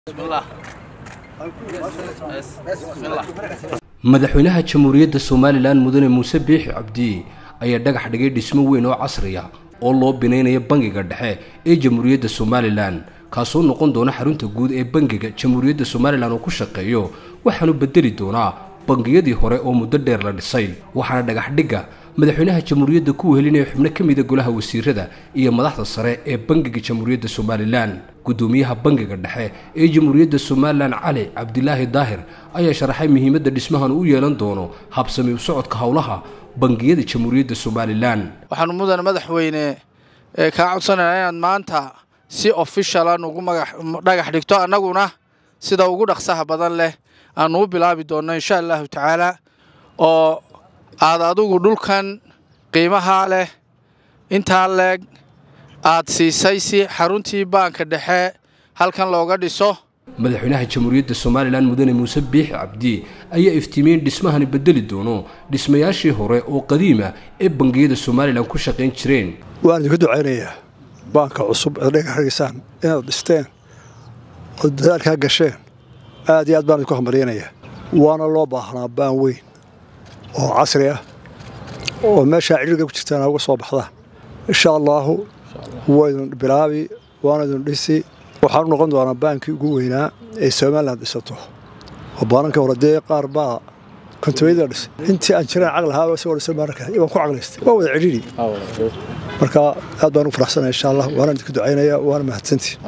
madaxweynaha jamhuuriyadda somalilan mudane muuse biixi cabdi ayaa dhagax dhigay dhismo weyn oo casriya oo loo binaynaya bangiga dhexe ee jamhuuriyadda somalilan kaasoo noqon doona xarunta guud ee bangiga jamhuuriyadda somalilan oo ku shaqeeyo waxaanu bedeli doonaa bangiyadii hore oo muddo dheer la dhisay waxaana dhagax dhigga madaxweynaha jamhuuriyadda ku wehelinaya xubno ka mida golaha wasiirada iyo madaxda sare ee bangiga jamhuuriyadda somalilan gudoomiyaha bangiga dhexe ee jamhuuriyadda somalilan cali cabdilaahi daahir ayaa sharaxay muhiimadda dhismahan u yeelan doono habsami u socodka howlaha bangiyada jamhuuriyadda somalilan waxaanu mudane madaxweyne kaa codsanaynaa inaad maanta si ofishala nugu dhagax dhigto annaguna sida ugu dhaqsaha badan leh aanu u bilaabi doonno insha allahu tacaala oo aad adigu dhulkan qiimaha leh intaa leeg aad siisay si xaruntii baanka dhexe halkan looga dhiso madaxweynaha jamhuuriyadda somalilan mudane muuse biixi cabdi ayaa iftiimiyey in dhismahani bedeli doono dhismayaashii hore oo qadiima ee bangiyada somalilan ku shaqayn jireen waan idinku ducaynayaa baanka cusub eed dhagaxdhigisaan inaad dhisteen oo dadaalkaa gasheen aad iyo aad baan idinku hambaryanayaa waana loo baahnaa baan weyn oo casri ah oo meeshaa cidhiirga ku jirtaan uga soo baxdaan insha allaahu waydun bilaabi waana idun dhisi waxaanu noqon doonaa baankii ugu weynaa ee somalilan dhisato oo baanankii hore dee qaar baa kontabayada dhisay intii aan jiraan caqli ahaa isagoo dhisay baananka baan ku caqlaystay waa wada cidhiiri marka aad baan ugu faraxsanaya insha allah waana idinku ducaynaya waana mahadsantii